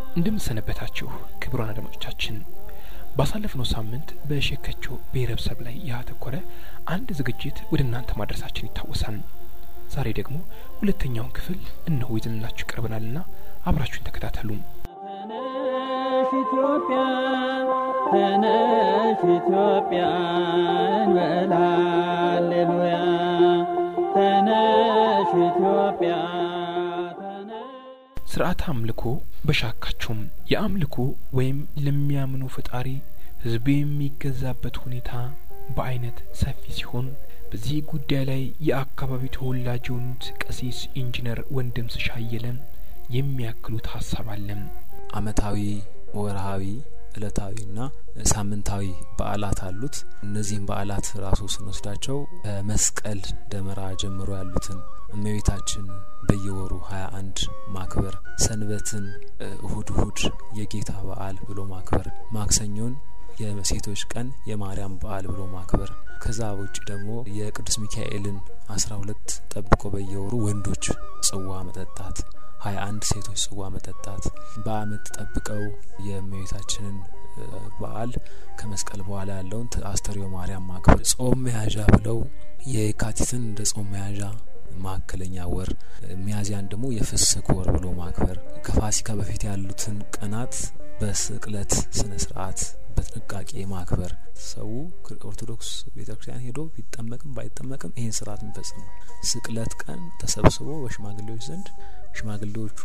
እንደምሰነበታችሁ ክቡራን አድማጮቻችን ባሳለፍነው ሳምንት በሸከቾ ብሔረሰብ ላይ ያተኮረ አንድ ዝግጅት ወደ እናንተ ማድረሳችን ይታወሳል። ዛሬ ደግሞ ሁለተኛውን ክፍል እነሆ ይዘንላችሁ ቀርበናልና አብራችሁን ተከታተሉ። ተነሽ ኢትዮጵያ ተነሽ ኢትዮጵያ እንበል ሃሌሉያ ተነሽ ኢትዮጵያ ተነሽ ስርዓተ አምልኮ በሻካቸውም የአምልኮ ወይም ለሚያምኑ ፈጣሪ ህዝቡ የሚገዛበት ሁኔታ በአይነት ሰፊ ሲሆን በዚህ ጉዳይ ላይ የአካባቢው ተወላጅ የሆኑት ቀሲስ ኢንጂነር ወንድም ስሻየለ የሚያክሉት ሀሳብ አለም። አመታዊ፣ ወርሃዊ፣ እለታዊና ሳምንታዊ በዓላት አሉት። እነዚህም በዓላት ራሱ ስንወስዳቸው ከመስቀል ደመራ ጀምሮ ያሉትን እመቤታችን በየወሩ ሀያ አንድ ማክበር፣ ሰንበትን እሁድ እሁድ የጌታ በዓል ብሎ ማክበር፣ ማክሰኞን የሴቶች ቀን የማርያም በዓል ብሎ ማክበር፣ ከዛ ውጭ ደግሞ የቅዱስ ሚካኤልን አስራ ሁለት ጠብቆ በየወሩ ወንዶች ጽዋ መጠጣት ሀያ አንድ ሴቶች ጽዋ መጠጣት በአመት ጠብቀው የእመቤታችንን በዓል ከመስቀል በኋላ ያለውን አስተርዮ ማርያም ማክበር ጾም መያዣ ብለው የካቲትን እንደ ጾም መያዣ ማዕከለኛ ወር ሚያዚያን ደግሞ የፍስክ ወር ብሎ ማክበር ከፋሲካ በፊት ያሉትን ቀናት በስቅለት ስነ ስርዓት በጥንቃቄ ማክበር ሰው ኦርቶዶክስ ቤተክርስቲያን ሄዶ ቢጠመቅም ባይጠመቅም ይህን ስርዓት የሚፈጽም ነው። ስቅለት ቀን ተሰብስቦ በሽማግሌዎች ዘንድ ሽማግሌዎቹ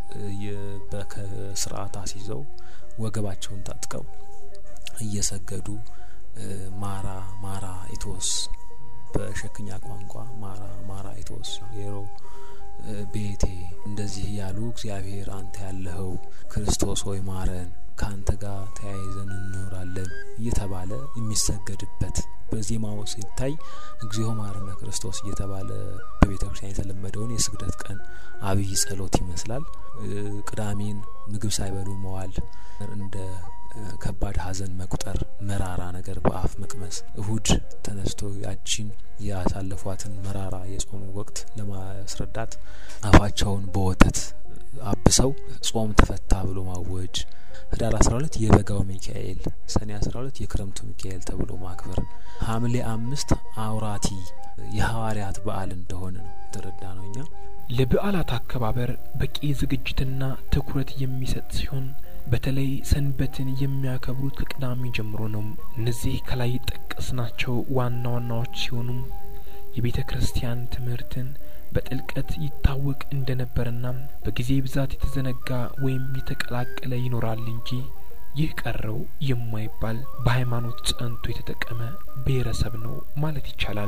በስርዓት አስይዘው ወገባቸውን ታጥቀው እየሰገዱ ማራ ማራ ኢቶስ በሸክኛ ቋንቋ ማራ ማራ ኢቶስ የሮ ቤቴ እንደዚህ ያሉ እግዚአብሔር አንተ ያለኸው ክርስቶስ ሆይ ማረን ከአንተ ጋር ተያይዘን እንኖራለን እየተባለ የሚሰገድበት በዜማው ሲታይ እግዚኦ ማረነ ክርስቶስ እየተባለ በቤተ ክርስቲያን የተለመደውን የስግደት ቀን አብይ ጸሎት ይመስላል። ቅዳሜን ምግብ ሳይበሉ መዋል እንደ ከባድ ሐዘን መቁጠር፣ መራራ ነገር በአፍ መቅመስ፣ እሁድ ተነስቶ ያቺን ያሳለፏትን መራራ የጾሙ ወቅት ለማስረዳት አፋቸውን በወተት አብሰው ጾም ተፈታ ብሎ ማወጅ፣ ህዳር 12 የበጋው ሚካኤል፣ ሰኔ 12 የክረምቱ ሚካኤል ተብሎ ማክበር፣ ሐምሌ አምስት አውራቲ የሐዋርያት በዓል እንደሆነ ነው የተረዳ ነው እኛ። ለበዓላት አከባበር በቂ ዝግጅትና ትኩረት የሚሰጥ ሲሆን በተለይ ሰንበትን የሚያከብሩት ከቅዳሜ ጀምሮ ነው። እነዚህ ከላይ ጠቀስናቸው ዋና ዋናዎች ሲሆኑ የቤተ ክርስቲያን ትምህርትን በጥልቀት ይታወቅ እንደነበርና በጊዜ ብዛት የተዘነጋ ወይም የተቀላቀለ ይኖራል እንጂ ይህ ቀረው የማይባል በሃይማኖት ጸንቶ የተጠቀመ ብሔረሰብ ነው ማለት ይቻላል።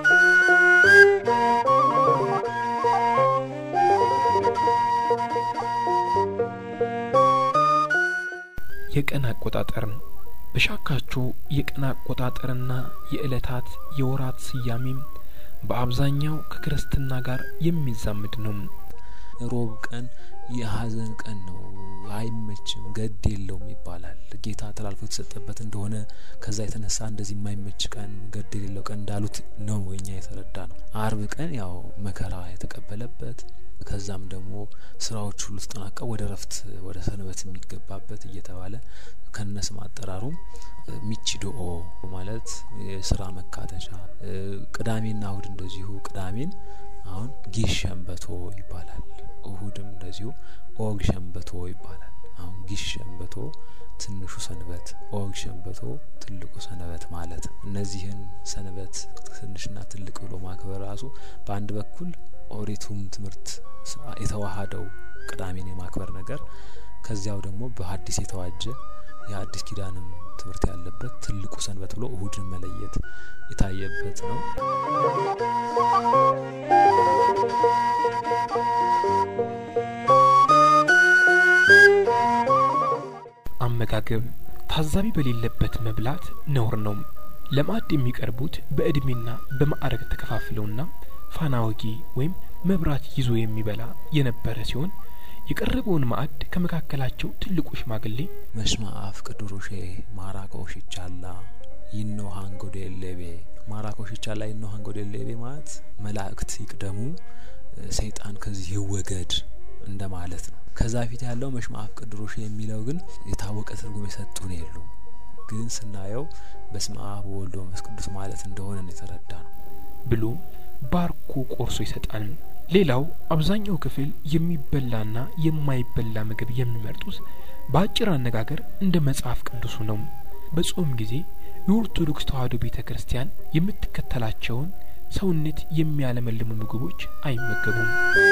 የቀን አቆጣጠር በሻካቾ የቀን አቆጣጠርና የዕለታት የወራት ስያሜም በአብዛኛው ከክርስትና ጋር የሚዛምድ ነው። ሮብ ቀን የሀዘን ቀን ነው፣ አይመችም፣ ገድ የለውም ይባላል። ጌታ ተላልፎ የተሰጠበት እንደሆነ ከዛ የተነሳ እንደዚህ የማይመች ቀን ገድ የሌለው ቀን እንዳሉት ነው እኛ የተረዳ ነው። አርብ ቀን ያው መከራ የተቀበለበት ከዛም ደግሞ ስራዎች ሁሉ ተጠናቀው ወደ ረፍት ወደ ሰንበት የሚገባበት እየተባለ ከነስም አጠራሩም ሚችዶኦ ማለት የስራ መካተቻ። ቅዳሜና እሁድ እንደዚሁ ቅዳሜን አሁን ጊሽ ሸንበቶ ይባላል። እሁድም እንደዚሁ ኦግ ሸንበቶ ይባላል። አሁን ጊሽ ሸንበቶ ትንሹ ሰንበት፣ ኦግ ሸንበቶ ትልቁ ሰንበት ማለት እነዚህን ሰንበት ትንሽና ትልቅ ብሎ ማክበር ራሱ በአንድ በኩል ኦሪቱም ትምህርት የተዋሃደው ቅዳሜን የማክበር ነገር ከዚያው ደግሞ በሐዲስ የተዋጀ የአዲስ ኪዳንም ትምህርት ያለበት ትልቁ ሰንበት ብሎ እሁድን መለየት የታየበት ነው። አመጋገብ ታዛቢ በሌለበት መብላት ነውር ነው። ለማዕድ የሚቀርቡት በእድሜና በማዕረግ ተከፋፍለውና ፋና ወጊ ወይም መብራት ይዞ የሚበላ የነበረ ሲሆን የቀረበውን ማዕድ ከመካከላቸው ትልቁ ሽማግሌ መስማ አፍ ቅዱሩሼ ማራቆ ሽቻላ ይኖ ሃንጎ ዴሌቤ ማራቆ ሽቻላ ይኖ ሃንጎ ዴሌቤ ማለት መላእክት ይቅደሙ፣ ሰይጣን ከዚህ ይወገድ እንደማለት ነው። ከዛ ፊት ያለው መሽማፍ ቅዱሮሽ የሚለው ግን የታወቀ ትርጉም የሰጡን የሉም። ግን ስናየው በስመ አብ ወወልድ ወመንፈስ ቅዱስ ማለት እንደሆነ ነው የተረዳ ነው ብሎ ባርኮ ቆርሶ ይሰጣል። ሌላው አብዛኛው ክፍል የሚበላና የማይበላ ምግብ የሚመርጡት በአጭር አነጋገር እንደ መጽሐፍ ቅዱሱ ነው። በጾም ጊዜ የኦርቶዶክስ ተዋሕዶ ቤተ ክርስቲያን የምትከተላቸውን ሰውነት የሚያለመልሙ ምግቦች አይመገቡም።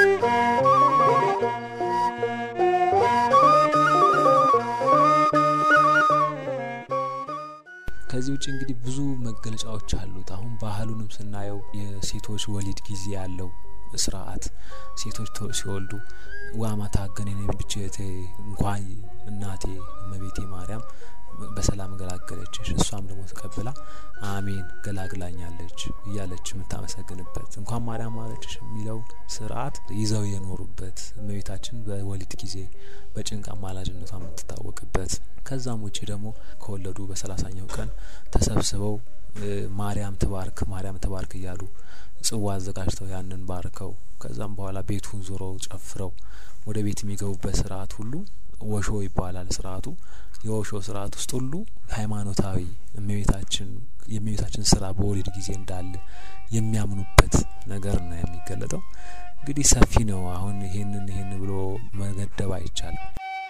ከዚህ ውጭ እንግዲህ ብዙ መገለጫዎች አሉት። አሁን ባህሉንም ስናየው የሴቶች ወሊድ ጊዜ ያለው ስርዓት ሴቶች ሲወልዱ ዋማታ ገኔኔ ብቼቴ እንኳን እናቴ እመቤቴ ማርያም በሰላም ገላገለችሽ እሷም ደግሞ ተቀብላ አሜን ገላግላኛለች እያለች የምታመሰግንበት እንኳን ማርያም ማረችሽ የሚለው ስርዓት ይዘው የኖሩበት እመቤታችን በወሊድ ጊዜ በጭንቅ አማላጅነቷ የምትታወቅበት ከዛም ውጭ ደግሞ ከወለዱ በሰላሳኛው ቀን ተሰብስበው ማርያም ትባርክ ማርያም ትባርክ እያሉ ጽዋ አዘጋጅተው ያንን ባርከው ከዛም በኋላ ቤቱን ዞረው ጨፍረው ወደ ቤት የሚገቡበት ስርዓት ሁሉ ወሾ ይባላል ስርዓቱ። የወሾ ስርዓት ውስጥ ሁሉ ሃይማኖታዊ እመቤታችን የእመቤታችን ስራ በወሊድ ጊዜ እንዳለ የሚያምኑበት ነገር ነው የሚገለጠው። እንግዲህ ሰፊ ነው። አሁን ይሄንን ይሄን ብሎ መገደብ አይቻልም።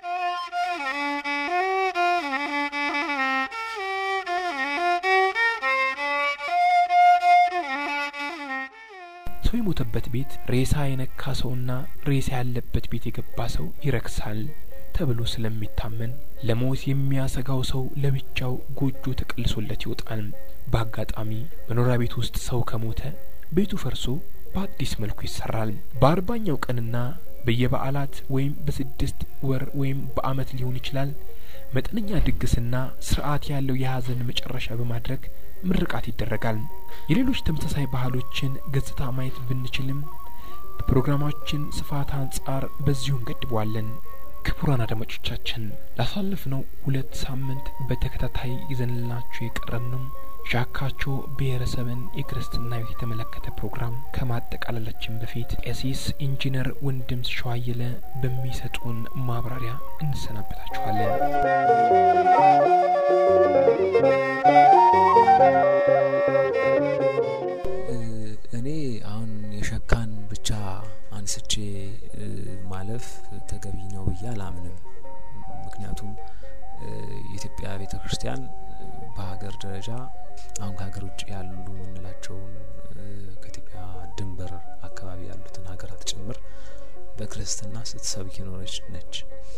ሰው የሞተበት ቤት ሬሳ የነካ ሰውና ሬሳ ያለበት ቤት የገባ ሰው ይረክሳል ተብሎ ስለሚታመን ለሞት የሚያሰጋው ሰው ለብቻው ጎጆ ተቀልሶለት ይወጣል። በአጋጣሚ መኖሪያ ቤት ውስጥ ሰው ከሞተ ቤቱ ፈርሶ በአዲስ መልኩ ይሰራል። በአርባኛው ቀንና በየበዓላት ወይም በስድስት ወር ወይም በዓመት ሊሆን ይችላል መጠነኛ ድግስና ስርዓት ያለው የሀዘን መጨረሻ በማድረግ ምርቃት ይደረጋል። የሌሎች ተመሳሳይ ባህሎችን ገጽታ ማየት ብንችልም በፕሮግራማችን ስፋት አንጻር በዚሁ እንገድበዋለን። ክቡራን አድማጮቻችን ላሳለፍነው ሁለት ሳምንት በተከታታይ ይዘንላችሁ የቀረብነው ሻካቾ ብሔረሰብን የክርስትና ሕይወት የተመለከተ ፕሮግራም ከማጠቃለላችን በፊት ቀሲስ ኢንጂነር ወንድም ሸዋየለ በሚሰጡን ማብራሪያ እንሰናበታችኋለን። እኔ አሁን የሸካን ብቻ አንስቼ ማለፍ ተገቢ ነው ብዬ አላምንም። ምክንያቱም የኢትዮጵያ ቤተ ክርስቲያን በሀገር ደረጃ አሁን ከሀገር ውጭ ያሉ የምንላቸውን ከኢትዮጵያ ድንበር አካባቢ ያሉትን ሀገራት ጭምር በክርስትና ስትሰብክ የኖረች ነች።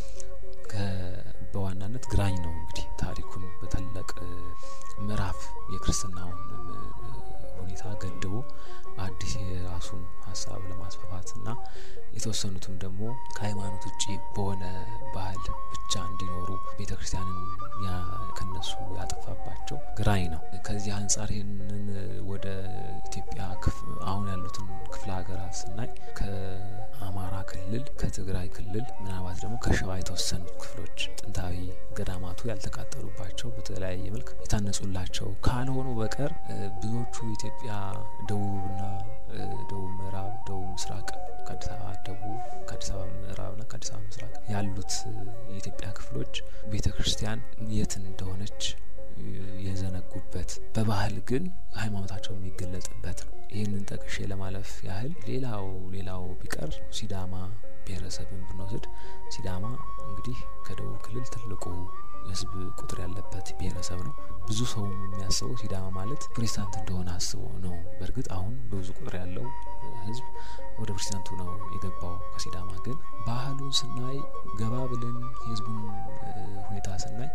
በዋናነት ግራኝ ነው እንግዲህ ታሪኩን በታላቅ ምዕራፍ የክርስትናውን ሁኔታ ገድቦ አዲስ የራሱን ሀሳብ ለማስፋፋት እና የተወሰኑትም ደግሞ ከሃይማኖት ውጭ በሆነ ባህል ብቻ እንዲኖሩ ቤተ ክርስቲያንን ከነሱ ያጠፋባቸው ግራኝ ነው። ከዚህ አንጻር ይህንን ወደ ኢትዮጵያ አሁን ያሉትን ክፍለ ሀገራት ስናይ ከአማራ ክልል፣ ከትግራይ ክልል ምናልባት ደግሞ ከሸዋ የተወሰኑት ክፍሎች ጥንታዊ ገዳማቱ ያልተቃጠሉባቸው በተለያየ መልክ የታነጹላቸው ካልሆኑ በቀር ብዙዎቹ ኢትዮጵያ ደቡብና ደቡብ ምዕራብ፣ ደቡብ ምስራቅ ከአዲስ አበባ ደቡብ፣ ከአዲስ አበባ ምዕራብና ከአዲስ አበባ ምስራቅ ያሉት የኢትዮጵያ ክፍሎች ቤተ ክርስቲያን የት እንደሆነች የዘነጉበት በባህል ግን ሃይማኖታቸው የሚገለጥበት ነው። ይህንን ጠቅሼ ለማለፍ ያህል ሌላው ሌላው ቢቀር ሲዳማ ብሔረሰብን ብንወስድ ሲዳማ እንግዲህ ከደቡብ ክልል ትልቁ የሕዝብ ቁጥር ያለበት ብሔረሰብ ነው። ብዙ ሰው የሚያስበው ሲዳማ ማለት ፕሮቴስታንት እንደሆነ አስበው ነው። በእርግጥ አሁን ብዙ ቁጥር ያለው ሕዝብ ወደ ፕሮቴስታንቱ ነው የገባው። ከሲዳማ ግን ባህሉን ስናይ ገባ ብለን የሕዝቡን ሁኔታ ስናይ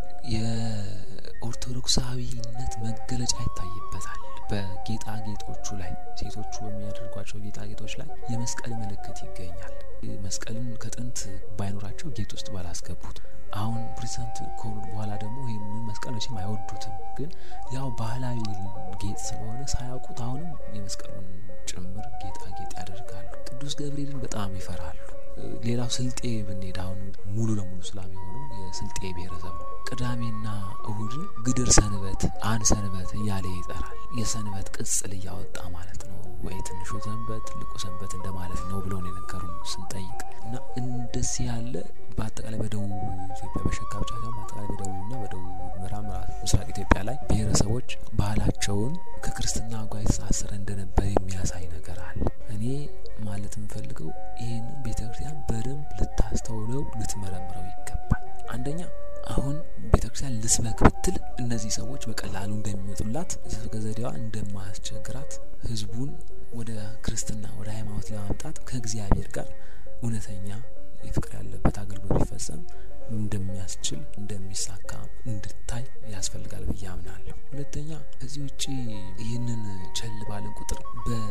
የኦርቶዶክሳዊነት መገለጫ ይታይበታል። በጌጣጌጦቹ ላይ ሴቶቹ በሚያደርጓቸው ጌጣጌጦች ላይ የመስቀል ምልክት ይገኛል። መስቀልን ከጥንት ባይኖራቸው ጌጥ ውስጥ ባላስገቡት አሁን ፕሬዚዳንት ከሆኑ በኋላ ደግሞ ይህንን መስቀል መቼም አይወዱትም። ግን ያው ባህላዊ ጌጥ ስለሆነ ሳያውቁት አሁንም የመስቀሉን ጭምር ጌጣጌጥ ያደርጋሉ። ቅዱስ ገብርኤልን በጣም ይፈራሉ። ሌላው ስልጤ ብንሄድ አሁን ሙሉ ለሙሉ እስላም የሆነው የስልጤ ብሔረሰብ ነው። ቅዳሜና እሁድን ግድር ሰንበት፣ አን ሰንበት እያለ ይጠራል። የሰንበት ቅጽል እያወጣ ማለት ነው። ወይ ትንሹ ሰንበት ትልቁ ሰንበት እንደማለት ነው ብሎ ነው የነገሩን ስንጠይቅ እና እንደ ደሴ ያለ በአጠቃላይ በደቡብ ኢትዮጵያ በሸካ ብቻ ሳይሆን በአጠቃላይ በደቡብና በደቡብ ምዕራብ ምስራቅ ኢትዮጵያ ላይ ብሔረሰቦች ባህላቸውን ከክርስትና ጋር የተሳሰረ እንደነበር የሚያሳይ ነገር አለ። እኔ ማለት የምፈልገው ይህንን ቤተ ክርስቲያን በደንብ ልታስተውለው ልትመረምረው ይገባል። አንደኛ አሁን ቤተ ክርስቲያን ልስበክ ብትል እነዚህ ሰዎች በቀላሉ እንደሚመጡላት ስብከ ዘዴዋ እንደማያስቸግራት ህዝቡን ወደ ክርስትና ወደ ሃይማኖት ለማምጣት ከእግዚአብሔር ጋር እውነተኛ የፍቅር ያለበት አገልግሎት ቢፈጸም እንደሚያስችል እንደሚሳካ እንድታይ ያስፈልጋል ብዬ አምናለሁ። ሁለተኛ ከዚህ ውጭ ይህንን ቸል ባልን ቁጥር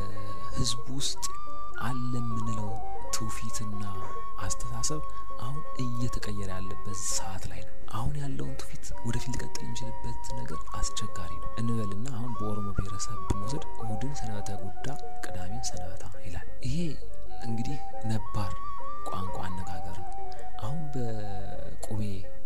በህዝቡ ውስጥ አለ የምንለው ትውፊትና አስተሳሰብ አሁን እየተቀየረ ያለበት ሰዓት ላይ ነው። አሁን ያለውን ትውፊት ወደፊት ሊቀጥል የሚችልበት ነገር አስቸጋሪ ነው እንበልና አሁን በኦሮሞ ብሔረሰብ ብንወስድ እሁድን ሰንበተ ጉዳ፣ ቅዳሜን ሰንበታ ይላል። ይሄ እንግዲህ ነባር ቋንቋ አነጋገር ነው። አሁን በቁቤ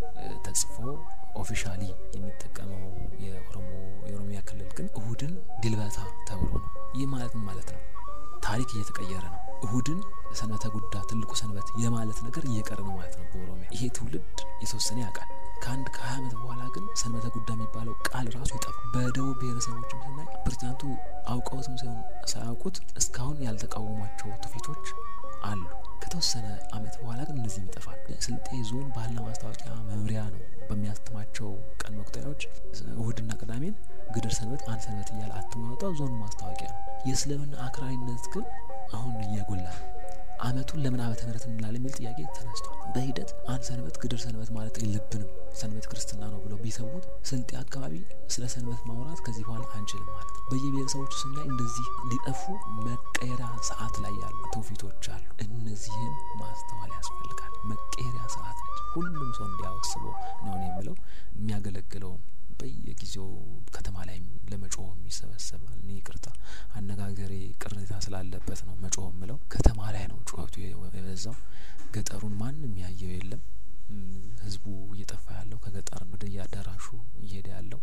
ተጽፎ ኦፊሻሊ የሚጠቀመው የኦሮሞ የኦሮሚያ ክልል ግን እሁድን ድልበታ ተብሎ ነው። ይህ ማለት ምን ማለት ነው? ታሪክ እየተቀየረ ነው። እሁድን ሰንበተ ጉዳ ትልቁ ሰንበት የማለት ነገር እየቀረ ነው ማለት ነው በኦሮሚያ። ይሄ ትውልድ የተወሰነ ያውቃል። ከአንድ ከሀያ ዓመት በኋላ ግን ሰንበተ ጉዳ የሚባለው ቃል ራሱ ይጠፋ። በደቡብ ብሔረሰቦችም ስናይ ፕሬዚዳንቱ አውቀውትም ሳይሆን ሳያውቁት እስካሁን ያልተቃወሟቸው ትውፊቶች አሉ። ከተወሰነ አመት በኋላ ግን እነዚህም ይጠፋል። ስልጤ ዞን ባህልና ማስታወቂያ መምሪያ ነው በሚያትማቸው ቀን መቁጠሪያዎች እሁድና ቅዳሜን ግድር ሰንበት፣ አንድ ሰንበት እያለ አትሞ ያወጣው ዞን ማስታወቂያ ነው። የእስልምና አክራሪነት ግን አሁን እየጎላ ነው። አመቱን ለምን ዓመተ ምህረት እንላለን የሚል ጥያቄ ተነስቷል። በሂደት አንድ ሰንበት ግድር ሰንበት ማለት የለብንም ሰንበት ክርስትና ነው ብለው ቢሰዉት ስልጤ አካባቢ ስለ ሰንበት ማውራት ከዚህ በኋላ አንችልም ማለት ነው። በየብሔረሰቦቹ ስናይ እንደዚህ ሊጠፉ መቀየሪያ ሰዓት ላይ ያሉ ትውፊቶች አሉ። እነዚህን ማስተዋል ያስፈልጋል። መቀየሪያ ሰዓት ነች። ሁሉም ሰው እንዲያወስበው ነው የምለው የሚያገለግለውም በየጊዜው ከተማ ላይ ለመጮህ የሚሰበሰባል። እኔ ይቅርታ አነጋገሬ ቅሬታ ስላለበት ነው መጮህ የምለው። ከተማ ላይ ነው ጩኸቱ የበዛው። ገጠሩን ማንም ያየው የለም። ህዝቡ እየጠፋ ያለው ከገጠር ወደ የአዳራሹ እየሄደ ያለው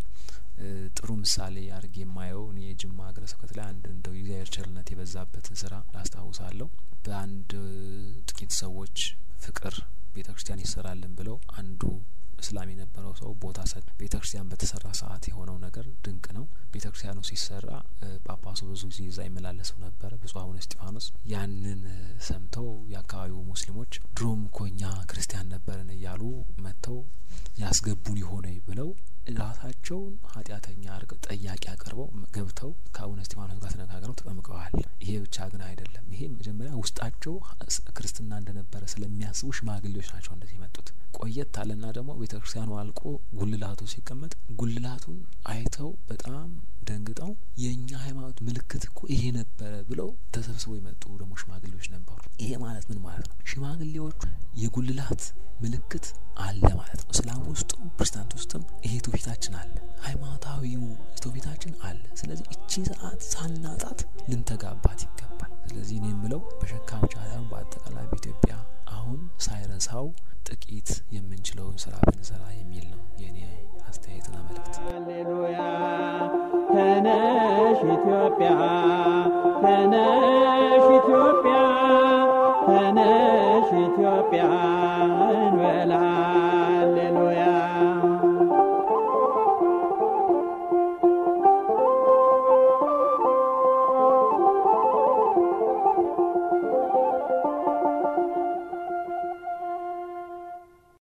ጥሩ ምሳሌ አድርጌ የማየው እኔ የጅማ ሀገረ ስብከት ላይ አንድ እንደው የእግዚአብሔር ቸርነት የበዛበትን ስራ ላስታውሳለሁ። በአንድ ጥቂት ሰዎች ፍቅር ቤተ ክርስቲያን ይሰራልን ብለው አንዱ እስላም የነበረው ሰው ቦታ ሰጥ ቤተ ክርስቲያን በተሰራ ሰዓት የሆነው ነገር ድንቅ ነው። ቤተ ክርስቲያኑ ሲሰራ ጳጳሱ ብዙ ጊዜ እዛ ይመላለሱ ነበረ፣ ብፁዕ አቡነ እስጢፋኖስ። ያንን ሰምተው የአካባቢው ሙስሊሞች ድሮም እኮ እኛ ክርስቲያን ነበርን እያሉ መጥተው ያስገቡን የሆነ ብለው ራሳቸውን ኃጢአተኛ አድርገው ጠያቂ አቅርበው ገብተው ከአቡነ እስጢፋኖስ ጋር ተነጋግረው ተጠምቀዋል። ይሄ ብቻ ግን አይደለም። ይሄ መጀመሪያ ውስጣቸው ክርስትና እንደነበረ ስለሚያስቡ ሽማግሌዎች ናቸው እንደዚህ የመጡት። ቆየት አለና ደግሞ ቤተ ክርስቲያኑ አልቆ ጉልላቱ ሲቀመጥ ጉልላቱን አይተው በጣም ደንግጠው የእኛ ሃይማኖት ምልክት እኮ ይሄ ነበረ ብለው ተሰብስበው የመጡ ደግሞ ሽማግሌዎች ነበሩ። ይሄ ማለት ምን ማለት ነው? ሽማግሌዎቹ የጉልላት ምልክት አለ ማለት ነው። እስላም ውስጥም ፕሮቴስታንት ውስጥም ይሄ ትውፊታችን አለ፣ ሃይማኖታዊው ትውፊታችን አለ። ስለዚህ እቺ ሰዓት ሳናጣት ልንተጋባት ይገባል። ስለዚህ እኔ የምለው በሸካ ብቻ ሳይሆን በአጠቃላይ በኢትዮጵያ አሁን ሳይረሳው ጥቂት የምንችለውን ስራ ብንሰራ የሚል ነው የእኔ አስተያየትና መልእክት። ሃሌሉያ ተነሽ ኢትዮጵያ ተነሽ ኢትዮጵያ ተነሽ ኢትዮጵያ እንበል ሃሌሉያ